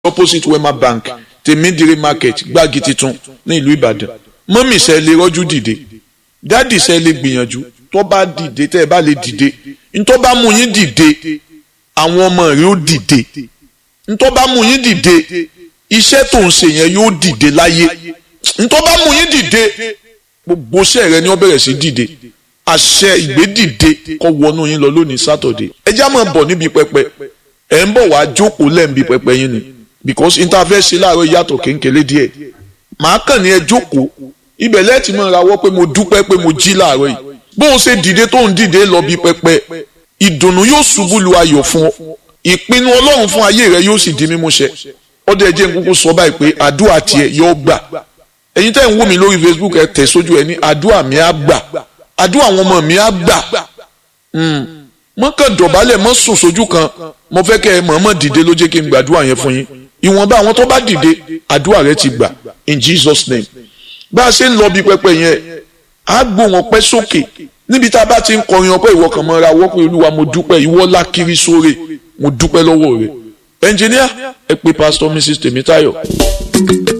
opposite wema bank tèmídìrí market gbági titun ní ìlú ìbàdàn mọ́mì sẹ́ lè rọ́jú dìde dádì sẹ́ lè gbìyànjú tó bá dìde tẹ́ ẹ bá lè dìde ntọ́ bá mú yín dìde àwọn ọmọ rẹ ó dìde ntọ́ bá mú yín dìde iṣẹ́ tó ń ṣe yẹn yóò dìde láyé ntọ́ bá mú yín dìde gbogbo iṣẹ́ rẹ ni wọ́n bẹ̀rẹ̀ sí dìde àṣẹ ìgbédìde kó wọnú yín lọ lónìí sátọ̀dé ẹ já máa bọ̀ níbi pẹpẹ ẹ̀ ń bọ̀ wá jókòó lẹ́ǹbi pẹpẹ yín ni because interface ṣe láàárọ̀ yàtọ̀ kéńkélé díẹ̀ màá kàn ní ẹ jókòó ibẹ̀ lẹ́ẹ̀tì máa rawọ́ pé mo dúpẹ́ pé mo jí láàárọ̀ yìí bó o ṣe dìde tó ń dìde lọ bí pẹpẹ ìdùnnú yóò ṣubú lu ayọ̀ fún ọ ìpinnu ọlọ́run fún ayé rẹ yóò sì di mímúṣẹ ọdẹ ẹjẹ ń kúkú sọ báyìí pé àdúrà tiẹ̀ yóò gbà ẹ̀yin tẹ́ ń wò mí lórí Facebook ẹ tẹ̀ sójú ẹ ní àdúrà mi á gbà àdúrà àwọn ọmọ mi á gbà mọ́kàn dọ̀bálẹ̀ mọ́ sùn sójú kan mo fẹ́ kẹ́ ẹ mọ̀ọ́mọ̀ dìde ló jẹ́ kí n gbàdúrà yẹn fún yín ìwọ̀nba àwọn tó bá dìde àdúrà rẹ ti gbà in Jesus name bá a ṣe ń lọ bí pẹpẹ yẹn á gbóhùn ọpẹ́ sókè níbi tá a bá ti ń kọrin ọpẹ́ ìwọ kan mọ́ra wọ́pẹ́ olúwa mo dúpẹ́ ìwọ lákiri sóre mo dúpẹ́ lọ́wọ́ rẹ ẹnjìníà ẹ pé pásítọ̀ Mrs Tèmítáyọ̀.